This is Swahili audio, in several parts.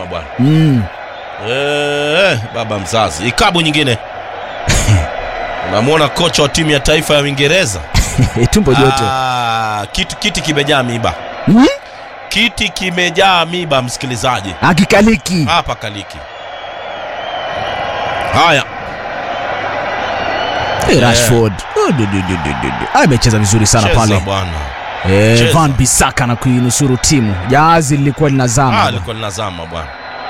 mapema bwana. mm. Eh, baba mzazi. Ikabu nyingine. Unamwona kocha wa timu ya taifa ya Uingereza? tumbo joto Ah, kitu kiti kimejaa miba. mm? Kiti kimejaa miba msikilizaji. akikaliki Hapa kaliki. Haya, hey, Rashford Oh, du- du- du- du- du- du. amecheza vizuri sana cheza pale bwana. eh, cheza. Van Bissaka na kuinusuru timu jahazi lilikuwa linazama Ah, alikuwa linazama bwana.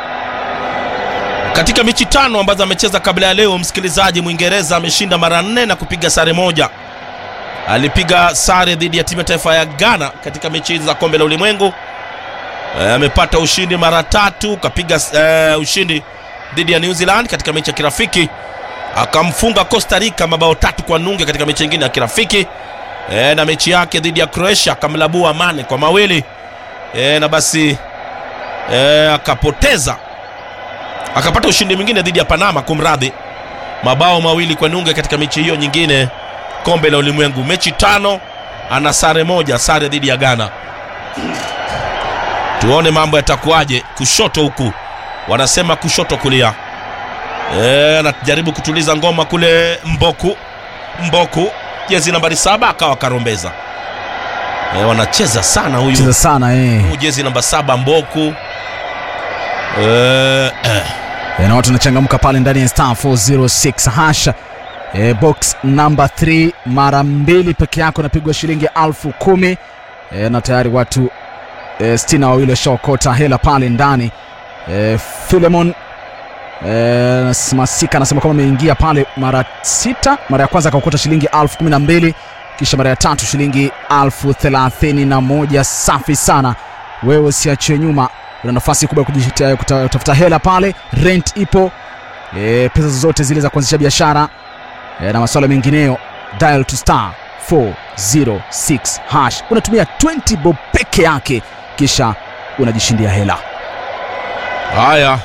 Katika mechi tano ambazo amecheza kabla ya leo, msikilizaji, Mwingereza ameshinda mara nne na kupiga sare moja. Alipiga sare dhidi ya timu ya taifa ya Ghana katika mechi hizi za kombe la ulimwengu. Eh, amepata ushindi mara tatu, kapiga eh, ushindi dhidi ya New Zealand katika mechi ya kirafiki, akamfunga Costa Rica mabao tatu kwa nunge katika mechi nyingine ya kirafiki. E, na mechi yake dhidi ya Croatia akamlabua Mane kwa mawili e, na basi e, akapoteza akapata ushindi mwingine dhidi ya Panama, kumradhi, mabao mawili kwa nunge katika mechi hiyo nyingine kombe la ulimwengu. Mechi tano ana sare moja, sare dhidi ya Ghana. Tuone mambo yatakuwaje. Kushoto huku wanasema kushoto kulia, e, anajaribu kutuliza ngoma kule Mboku Mboku jezi nambari saba akawa karombeza. E, wanacheza sana huyu cheza sana eh. huyu jezi namba saba Mboku e, eh. Eh, na watu wanachangamka pale ndani ya star 406 hash eh, box number 3 mara mbili peke yako napigwa shilingi alfu kumi eh, na tayari watu eh, sitini na wawili washaokota hela pale ndani eh, Philemon eh, Masika anasema kwamba ameingia pale mara sita mara ya kwanza akaokota shilingi alfu kumi na mbili kisha mara ya tatu shilingi alfu thelathini na moja safi sana wewe usiachie nyuma una nafasi kubwa ya kujita- kuta- kutafuta hela pale rent ipo e, pesa zozote zile za kuanzisha biashara e, na masuala mengineyo dial to star 406 hash unatumia 20 bob peke yake kisha unajishindia hela Haya,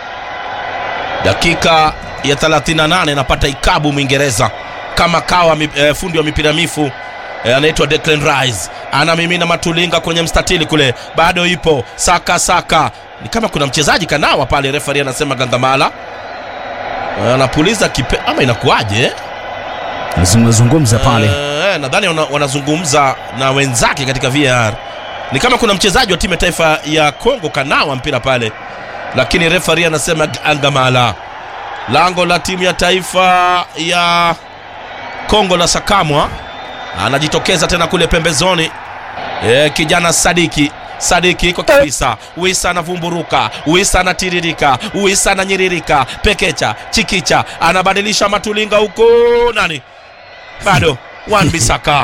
dakika ya 38 napata ikabu Mwingereza kama kawa mi, eh, fundi wa mipira mifu eh, anaitwa Declan Rice anamimina matulinga kwenye mstatili kule, bado ipo saka saka, ni kama kuna mchezaji kanawa pale, refari anasema Gandamala Eh, anapuliza kipe ama inakuwaje eh? nazungumza pale Eh, nadhani wana- wanazungumza na wenzake katika VAR. Ni kama kuna mchezaji wa timu ya taifa ya Kongo kanawa mpira pale, lakini refari anasema angamala. Lango la timu ya taifa ya Kongo la Sakamwa anajitokeza tena kule pembezoni. E, kijana Sadiki Sadiki kwa kabisa, Wisa anavumburuka, Wisa anatiririka, Wisa ananyiririka, Pekecha Chikicha anabadilisha matulinga huko, nani bado Wan Bisaka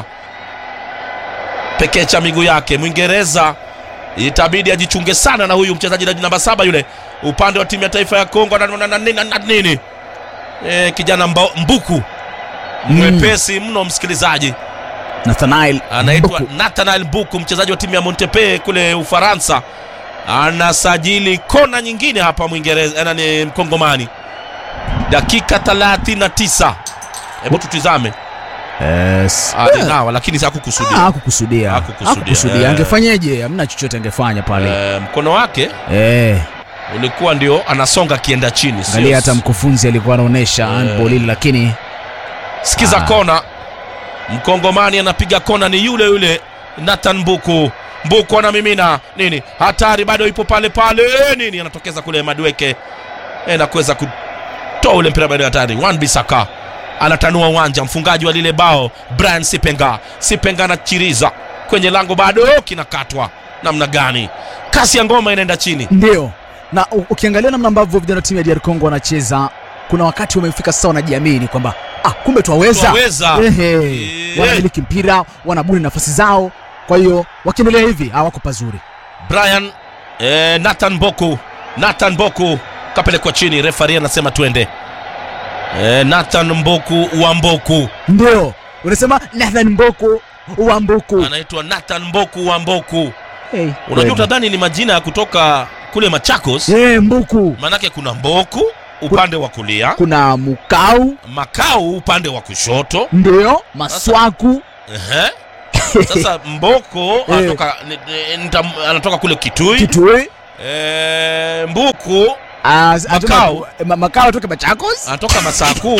Pekecha miguu yake, Mwingereza itabidi ajichunge sana na huyu mchezaji namba saba yule upande wa timu ya taifa ya Kongo na, na, na, na, na nini e, kijana mba, Mbuku mwepesi mno msikilizaji Nathanael anaitwa Mbuku. Nathanael Mbuku, mchezaji wa timu ya Montpellier kule Ufaransa, anasajili kona nyingine hapa Mwingereza, eh, ni Mkongomani. Dakika 39, hebu tutizame. Yes. Alinawa lakini Ah, hakukusudia. hakukusudia Hakukusudia, hakukusudia eh. angefanyeje hamna chochote angefanya pale Eh, mkono wake eh, ulikuwa ndio anasonga akienda chini, sio- angalia hata mkufunzi alikuwa anaonyesha handball ile lakini Sikiza Ah. kona, Mkongomani anapiga kona, ni yule yule Nathan Mbuku. Mbuku anamimina nini, hatari bado ipo pale pale, nini anatokeza kule Madweke e, na kuweza kutoa ule mpira bado hatari. Wan Bisaka anatanua uwanja, mfungaji wa lile bao Brian Sipenga. Sipenga anachiriza kwenye lango, bado kinakatwa. Namna gani? Kasi ya ngoma inaenda chini. ndio na u- ukiangalia namna ambavyo vijana wa timu ya DR Congo wanacheza kuna wakati wamefika sasa wanajiamini kwamba ah, kumbe twaweza Twaweza. Ehe, Eh. wanamiliki mpira wanabuni nafasi zao kwa hiyo wakiendelea hivi hawako pazuri Brian eh, Nathan Boku Nathan Boku kapelekwa chini, refari anasema twende. Eh, Nathan Mboku wa Mboku ndio unasema Nathan Mboko wa Mboko anaitwa Nathan Mboku wa Mboku. hey, Unajua, utadhani ni majina ya kutoka kule Machakos, hey, Mbuku maanake kuna Mboku upande wa kulia, kuna Mukau Makau upande wa kushoto. ndio Maswaku Ehe. Sasa Mboko anatoka, ni- ni- nita- anatoka kule Kitui Kitui eh, Mbuku Ah, atoka- Makao. ma- Makao toka Machakos. anatoka masaa kuu,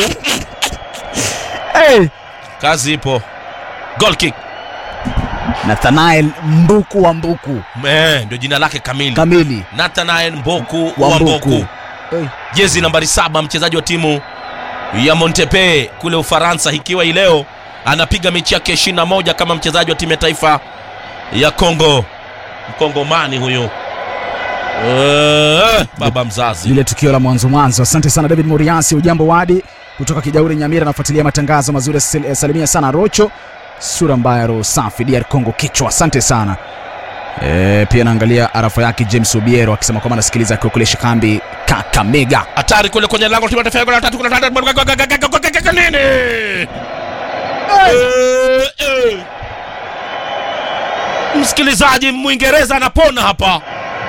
Hey. kazi ipo. Goal kick Nathanael Mbuku wa Mbuku eh, ndio jina lake kamili, kamili Nathanael Mboku wa wa Mbuku. Mboku, Hey. jezi nambari saba, mchezaji wa timu ya Montpellier kule Ufaransa, ikiwa hii leo anapiga mechi yake 21 kama mchezaji wa timu ya taifa ya Kongo. Mkongomani huyu eh, baba mzazi lile tukio la mwanzo mwanzo. Asante sana David Muriasi, ujambo wadi kutoka Kijauri Nyamira, anafuatilia matangazo mazuri. Sal- Salimia sana Rocho, sura mbaya, roho safi, DR Congo kichwa. Asante sana e, pia naangalia arafa yake James Obiero akisema kwamba anasikiliza akiwa kule Shikambi Kakamega. hatari kule kwenye lango la timu ya taifa ya Uganda, tatu, kuna tatu, nini? Eh, eh. Msikilizaji Mwingereza anapona hapa.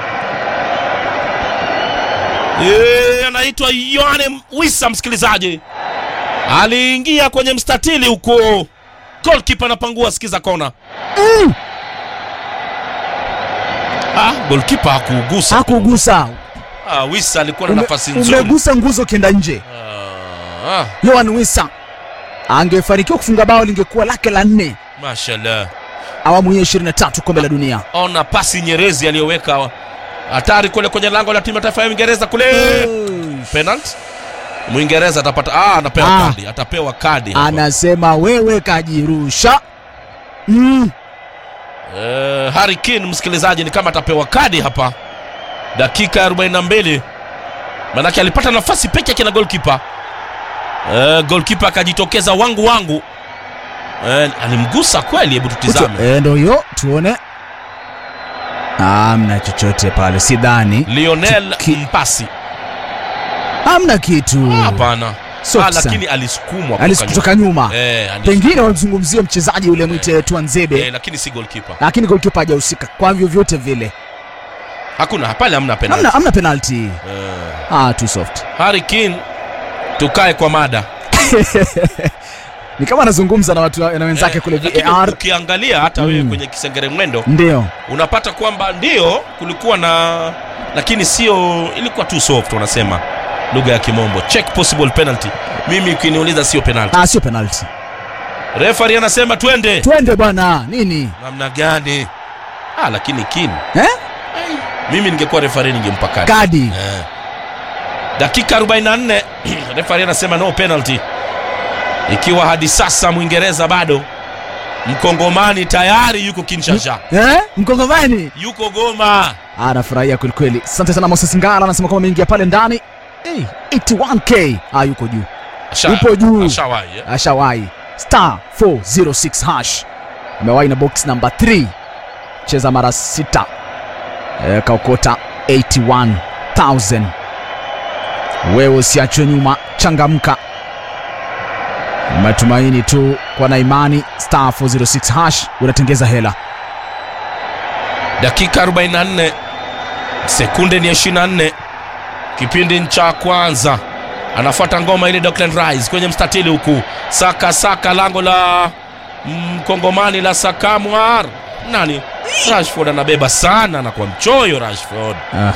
Eh, anaitwa Yohane Wissa, msikilizaji aliingia kwenye mstatili huko, goalkeeper anapangua, sikiza kona. Ah, goalkeeper hakuugusa. Hakugusa, Ah, Wissa alikuwa na Ume- nafasi nzuri. umegusa nguzo ukienda nje. Ah, ah, Yohan Wissa angefanikiwa kufunga bao lingekuwa lake la nne mashallah. awamu hii ya 23 kombe la dunia. Ona pasi nyerezi aliyoweka hatari kule kwenye lango la timu ya taifa ya Uingereza kule. Penalty. Mwingereza atapata ah, anapewa Ah. kadi, atapewa kadi hapa. Anasema wewe kajirusha. Mm. Eh, Harry Kane msikilizaji ni kama atapewa kadi hapa. Dakika ya 42. Manake alipata nafasi peke yake na goalkeeper. Eh, goalkeeper akajitokeza wangu wangu. Eh, alimgusa kweli, hebu tutizame. Eh, ndo hiyo tuone. Hamna chochote pale, sidhani. Lionel Ki- Mpasi. Hamna kitu. Hapana. Soft Ah, sana. lakini alisukumwa Alis kutoka nyuma. Eh, alis- Pengine wamzungumzie mchezaji yule mwite Twanzebe, eh, lakini si goalkeeper. lakini goalkeeper hajahusika kwa vyovyote vile. Hakuna pale, hamna penalty. Hamna hamna penalty. Eh, Ah, too soft. Harry Kane, tukae kwa mada. Ni kama anazungumza na watu na wenzake Eh, kule lakini VAR. Ukiangalia hata wewe Mm. kwenye kisengere mwendo Ndio. unapata kwamba ndio kulikuwa na, lakini sio, ilikuwa too soft, wanasema lugha ya Kimombo, check possible penalty. Mimi ukiniuliza sio penalty. Ah, sio penalty. Referee anasema twende. Twende bwana. Nini? Namna gani? Ah, lakini Kane, Eh? mimi ningekuwa referee ningempa kadi. Kadi. Eh. Dakika 44 referee anasema no penalty, ikiwa hadi sasa Mwingereza bado Mkongomani tayari yuko Kinshasa, Eh? Mkongomani. yuko Goma. anafurahia kwelikweli. Asante sana Moses Ngala, anasema kwamba ameingia pale ndani hey, 81k ah, yuko juu, Asha- Yupo juu. ashawahi, eh? ashawahi star 406 hash, amewahi na box namba 3 cheza mara sita e, kaokota 81000 wewe usiachwe nyuma, changamka. Matumaini tu kwa na imani, star 406 hash unatengeza hela. Dakika 44 sekunde ni 24, kipindi cha kwanza. Anafuata ngoma ile Declan Rice kwenye mstatili huku, saka saka lango la Mkongomani la Sakamwar. Nani? Rashford anabeba sana na kwa mchoyo Rashford. Ah.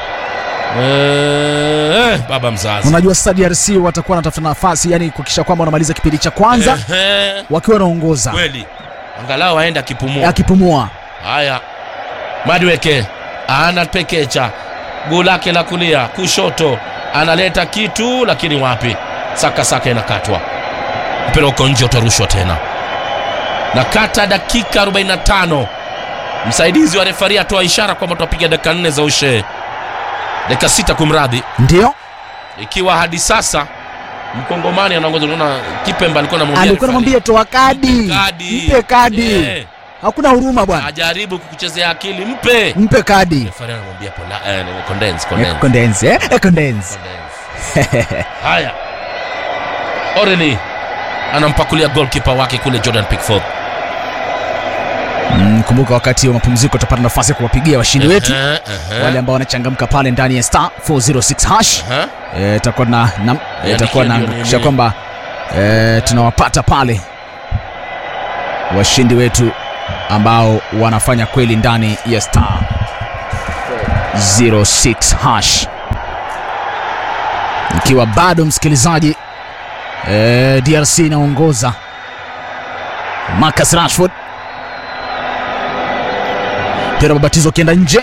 Eh, baba mzazi. Unajua sasa DRC watakuwa wanatafuta nafasi, yani kuhakikisha kwamba wanamaliza kipindi cha kwanza Ehe, wakiwa wanaongoza kweli angalau aenda akipumua. akipumua. Haya, Madweke anapekecha guu lake la kulia kushoto, analeta kitu lakini wapi, saka saka inakatwa, mpira uko nje, utarushwa tena. Nakata dakika 45, msaidizi wa refari atoa ishara kwamba tutapiga dakika nne za ushe, dakika sita kumradhi, Ndio ikiwa hadi sasa mkongomani anaongoza. Unaona Kipemba alikuwa anamwambia alikuwa refari, anamwambia toa kadi, kadi, mpe kadi. Eh, Hakuna huruma bwana, ajaribu kukuchezea akili, mpe mpe kadi. Refari anamwambia pola, eh, condense, condense, Eh, Condense, eh? Eh, condense. condense. Haya, Oreli anampakulia goalkeeper wake kule Jordan Pickford. Mm, kumbuka wakati wa mapumziko utapata nafasi ya kuwapigia washindi wetu Ehe, ehe, wale ambao wanachangamka pale ndani ya star 406 hash. ehe. Eh, itakuwa na, na Eh, itakuwa na nikiwa ni- hakikisha ni- kwamba eh, tunawapata pale washindi wetu ambao wanafanya kweli ndani ya star 06 hash ikiwa bado msikilizaji eh, DRC inaongoza Marcus Rashford mpira babatizo ukienda nje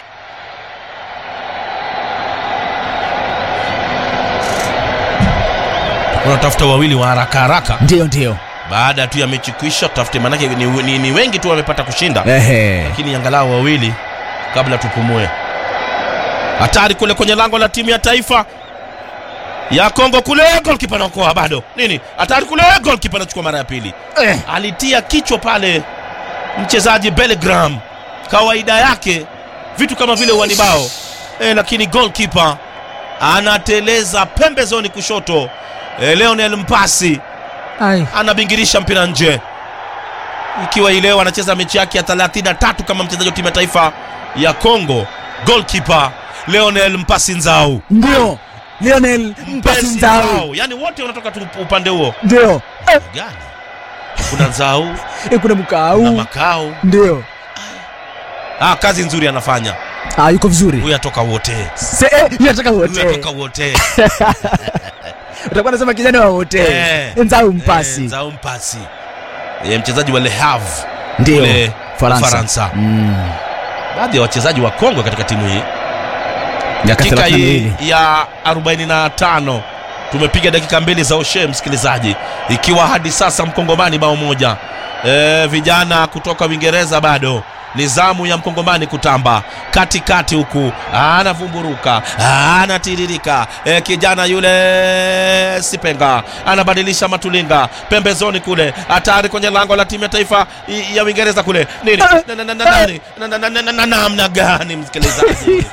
unatafuta wawili wa haraka haraka ndio ndio baada tu ya mechi kuisha tutafute manake ni, ni, ni wengi tu wamepata kushinda ehe lakini angalau wawili kabla tupumue hatari kule kwenye lango la timu ya taifa ya kongo kule golkipa naokoa bado nini hatari kule golkipa anachukua mara ya pili eh. alitia kichwa pale mchezaji Bellingham, kawaida yake vitu kama vile uanibao e, lakini goalkeeper anateleza pembezoni kushoto e, Leonel Mpasi Ai. anabingirisha mpira nje, ikiwa hii leo anacheza mechi yake ya 33 kama mchezaji wa timu ya taifa ya Congo. Goalkeeper Leonel Mpasi Nzau, ndio Lionel Mpasi Nzau yani wote wanatoka tu upande huo ndio eh, gani? Kuna Nzau eh, kuna na mkau Makau. ndio Ah, kazi nzuri anafanya ah, yuko vizuri huyu, atoka wote Se- eh, yeye anataka huyu, wote atoka wote utakuwa nasema kijana wa wote Eh. Nzau Mpasi Eh, Nzau Mpasi Eh, mchezaji wa Le Havre ndio kule Faransa, Ufaransa. Mm. baadhi ya wachezaji wa Kongo katika timu hii. Miaka Dakika 32. hii ya 45 tumepiga dakika mbili za ushe, msikilizaji, ikiwa hadi sasa mkongomani bao moja. E, vijana kutoka Uingereza bado ni zamu ya mkongomani kutamba katikati huku, anavumburuka anatiririka. E, kijana yule Sipenga anabadilisha matulinga pembezoni kule, hatari kwenye lango la timu ya taifa i- ya Uingereza kule nini, Na- na- na- na- nani? Na- na- na- na- na- na- namna gani msikilizaji?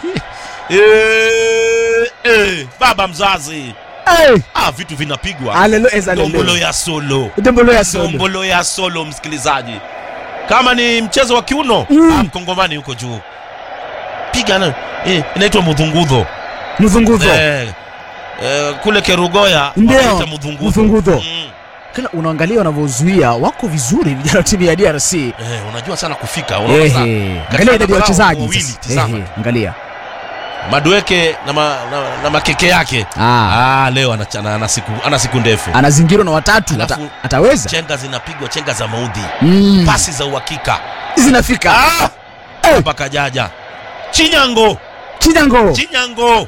Eh, eh, baba mzazi Eh, ah, vitu vinapigwa haleluya, eh, haleluya. dombolo ya solo Dombolo ya solo. dombolo ya solo msikilizaji kama ni mchezo wa kiuno Mm. ah, mkongomani yuko juu piga na eh, inaitwa mudhungudho Mzunguzo. eh, eh, kule kerugoya Ndio, wanaita mudhungudho mudhungudho. mm. Kila unaangalia wanavyozuia wako vizuri vijana wa timu ya DRC. eh, unajua sana kufika unaona sana. Ehe, Katika angalia idadi ya angalau wachezaji. wawili, sasa. tizama. Ehe, angalia. madueke na, ma, na, na makeke yake Ah, ah, leo ana, ana, ana, siku, ana siku ndefu anazingirwa na watatu, Alafu- ata, ataweza? chenga zinapigwa chenga za maudhi Mm. pasi za uhakika Zinafika. Ah! Eh. hapa kajaja chinyango Chinyango. chinyango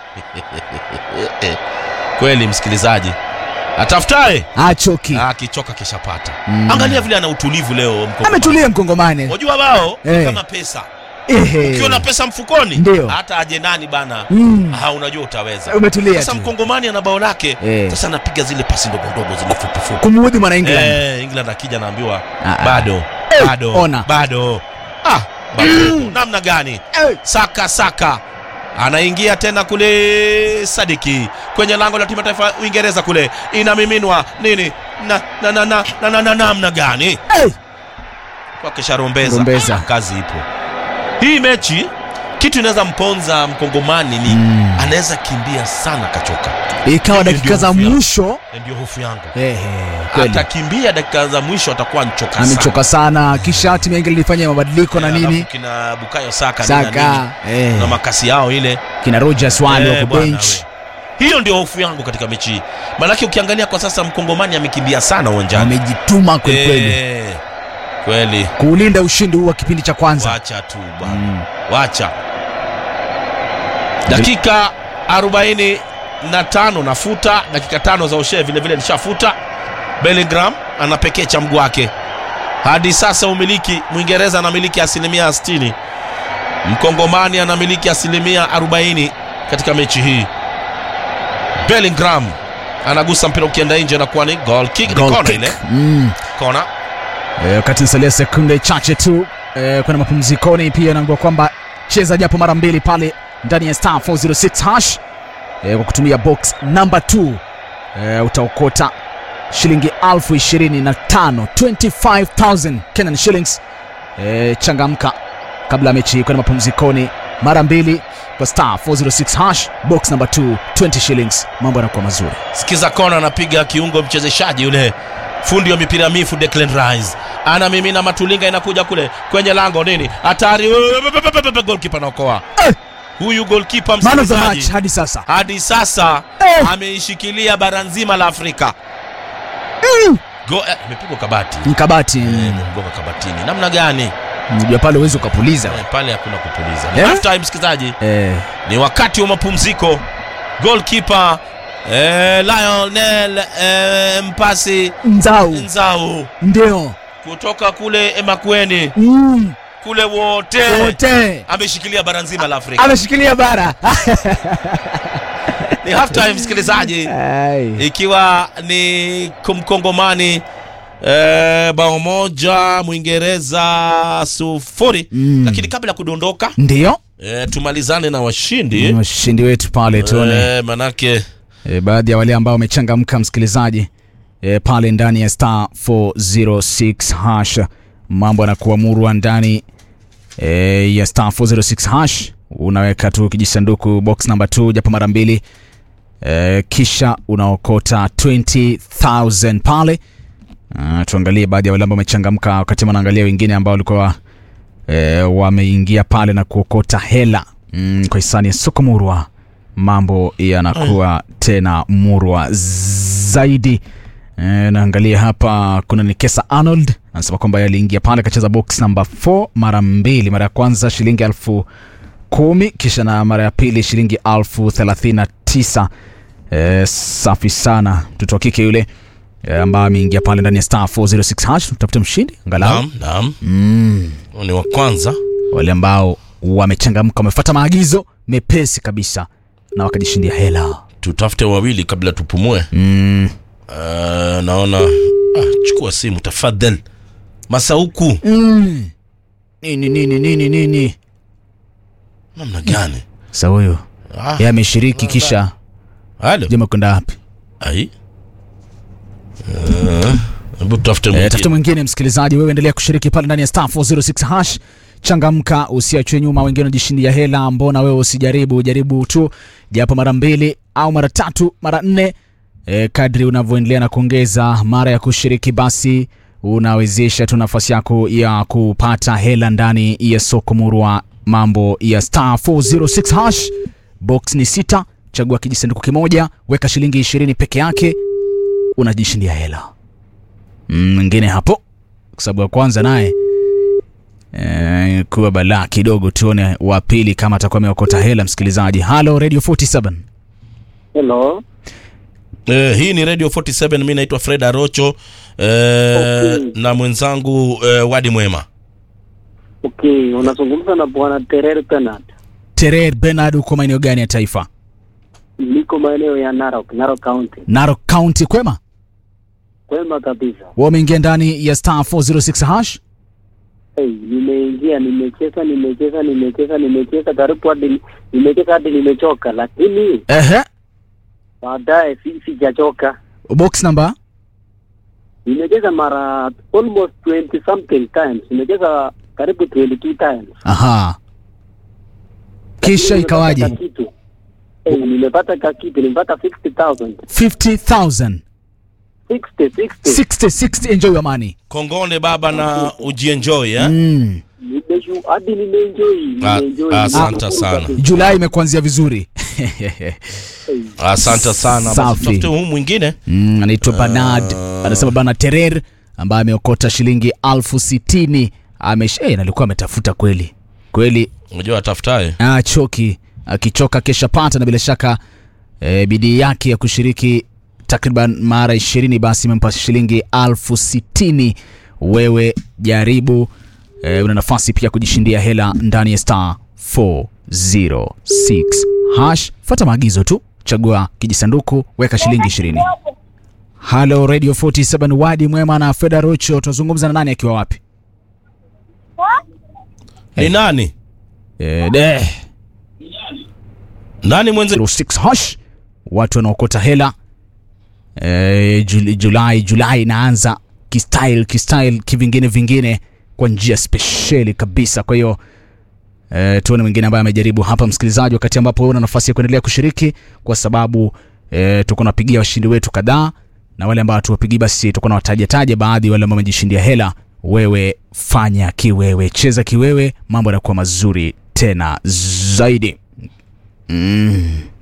kweli msikilizaji atafutaye Achoki. akichoka kishapata Mm. angalia vile ana utulivu leo Mkongomani. Ametulia mkongomani. wajua bao ni Eh. kama pesa Ehe. ukiwa na pesa mfukoni Ndio. hata aje nani bana Mm. ah, unajua utaweza Umetulia sasa tu. mkongomani ana bao lake Eh. sasa anapiga zile pasi ndogo ndogo zile fupi fupi Kumuudhi mwana England. Eh, England akija naambiwa Ah, ah. bado Eh, bado ona. bado ah, bado namna gani Eh. saka saka anaingia tena kule Sadiki kwenye lango la timu ya taifa ya Uingereza kule inamiminwa nini na na na na na na na namna gani Eh. kwake Sharombeza Rombeza. Ah, kazi ipo hii mechi kitu inaweza mponza mkongomani ni Mm. anaweza kimbia sana kachoka Ikawa Hiyo dakika ndio za hofu yangu. mwisho. ndio hofu yangu Ehe, kweli. atakimbia dakika za mwisho atakuwa nchoka sana Amechoka sana. Kisha timu ya England ilifanya mabadiliko na Eh, nini? alafu kina Bukayo Saka, nini na Saka. nini, Eh. na makasi yao ile Kina Rogers wale Eh, wako bwana bench. we. hiyo ndio hofu yangu katika mechi hii maanake ukiangalia kwa sasa mkongomani amekimbia sana uwanjani Wamejituma kweli kweli. Eh, kweli Kuulinda ushindi huu wa kipindi cha kwanza. wacha tu bwana Mm. wacha dakika 45 nafuta dakika tano za ushee vile vile nishafuta Bellingham anapekecha mguu wake hadi sasa umiliki mwingereza anamiliki asilimia 60 mkongomani anamiliki asilimia 40 katika mechi hii Bellingham anagusa mpira ukienda nje na kuwa ni goal kick ni Goal kona kick. ile Mm. kona Eh, wakati nasalia sekunde chache tu eh, kwenda mapumzikoni, pia naambiwa kwamba cheza japo mara mbili pale ndani ya star 406 hash eh, kwa kutumia box number 2 eh, utaokota shilingi elfu ishirini na tano 25000 Kenyan shillings. Eh, changamka kabla ya mechi hii kwenda mapumzikoni mara mbili kwa star 406 hash box number 2 20 shillings, mambo yanakuwa mazuri. sikiza kona anapiga kiungo mchezeshaji yule fundi wa mipira mifu Declan Rice anamimina matulinga inakuja kule kwenye lango nini hatari goalkeeper anaokoa huyu golkipa man of the match msikilizaji hadi sasa hadi sasa Eh. ameishikilia bara nzima la Afrika. Go, eh, imepigwa kabati mkabati Eh, imemgonga kabatini. Namna gani? mjua pale uwezi ukapuliza Eh, pale hakuna kupuliza. Ni Eh? half time msikilizaji. eh, Ni wakati wa mapumziko. Goalkeeper eh, Lionel eh, Mpasi nzau Nzau ndio kutoka kule Emakweni mm, kule wote wote ameshikilia bara nzima la Afrika. ameshikilia bara Ni half time msikilizaji. Ai. ikiwa ni kumkongomani eh, bao moja mwingereza sufuri Mm. lakini kabla ya kudondoka ndio eh, tumalizane na washindi washindi wetu pale tuone eh, manake e, baadhi ya wale ambao wamechangamka msikilizaji e, pale ndani ya star 406 hash mambo yanakuwa murwa ndani e, ya star 406 hash unaweka tu kijisanduku box number 2 japo mara mbili e, kisha unaokota 20000 pale Uh, tuangalie baadhi ya wale ambao wamechangamka wakati wanaangalia wengine ambao walikuwa e, wameingia pale na kuokota hela mm, kwa hisani ya soko murwa mambo yanakuwa tena murwa zaidi e, naangalia hapa kuna nikesa arnold anasema kwamba yaliingia pale akacheza box number 4 mara mbili mara ya kwanza shilingi elfu kumi kisha na mara ya pili shilingi elfu thelathini na tisa e, safi sana mtoto wa kike yule e, ambaye ameingia pale ndani ya star 406 hash tutafute mshindi angalau naam naam mm, Huyu ni wa kwanza wale ambao wamechangamka wamefuata maagizo mepesi kabisa na wakajishindia hela tutafute wawili kabla tupumue mm. uh, naona ah, chukua simu tafadhal masauku Mm. nini nini nini nini namna gani sa huyo ah, ye ameshiriki kisha halo jama kwenda wapi ai Eh, hebu tutafute e, mwingine. tafute mwingine msikilizaji wewe endelea kushiriki pale ndani ya star 406 hash changamka usiachwe nyuma wengine wanajishindia hela mbona wewe usijaribu jaribu tu japo mara mbili au mara tatu mara nne e, kadri unavyoendelea na kuongeza mara ya kushiriki basi unawezesha tu nafasi yako ya kupata hela ndani ya soko murwa mambo ya star 406 hash box ni sita chagua kijisanduku kimoja weka shilingi 20 peke yake unajishindia hela Mm, mwingine hapo kwa sababu ya kwanza naye e, kuwa balaa kidogo tuone wa pili kama atakuwa ameokota hela msikilizaji halo radio 47 Hello. Eh, hii ni radio 47 mi naitwa fred arocho eh, Okay. na mwenzangu eh, wadi mwema Okay, unazungumza na bwana Terer Bernard. terer benard uko maeneo gani ya taifa Niko maeneo ya Narok, Narok County. narok county kwema Kwema kabisa. wa umeingia ndani ya star 406 hash Hey, nimeingia, nimecheza, nimecheza, nimecheza, nimecheza karibu hadi nimecheza hadi nimechoka, lakini ehe baadaye si sijachoka. box number Nimecheza mara almost 20 something times. Nimecheza karibu 22 times. aha kisha Lakini ikawaje nimepata kakitu. Hey, nimepata kakitu, nimepata 60,000. 50000 60, 60. 60 60 enjoy your money kongole baba na ujienjoy eh? mm. Nimeshu hadi nimeenjoy, Ah, nimeenjoy. asante Nimeshukuru sana. kabisa. julai imekuanzia vizuri Hey. asante sana Basi Safi. tutafute huu mwingine mm, anaitwa Bernard anasema bana Terer ambaye ameokota shilingi alfu sitini amesh eh, nalikuwa ametafuta kweli kweli unajua atafutaye ah, choki akichoka kesha pata na bila shaka eh, bidii yake ya kushiriki takriban mara ishirini basi imempa shilingi alfu sitini wewe jaribu eh, una nafasi pia kujishindia hela ndani ya star 406 hash fuata maagizo tu chagua kijisanduku weka shilingi ishirini halo radio 47 wadi mwema na feda rocho tunazungumza na nani akiwa wapi ni nani eh, de nani mwenze 06 hash watu wanaokota hela e, julai julai inaanza kistyle kistyle kivingine vingine kwa njia spesheli kabisa kwa hiyo e, tuone mwingine ambaye amejaribu hapa msikilizaji wakati ambapo una nafasi ya kuendelea kushiriki kwa sababu e, tuko napigia washindi wetu kadhaa na wale ambao tuwapigi basi tuko na watajataja baadhi ya wale ambao wamejishindia hela wewe fanya kiwewe cheza kiwewe mambo yanakuwa mazuri tena zaidi mm.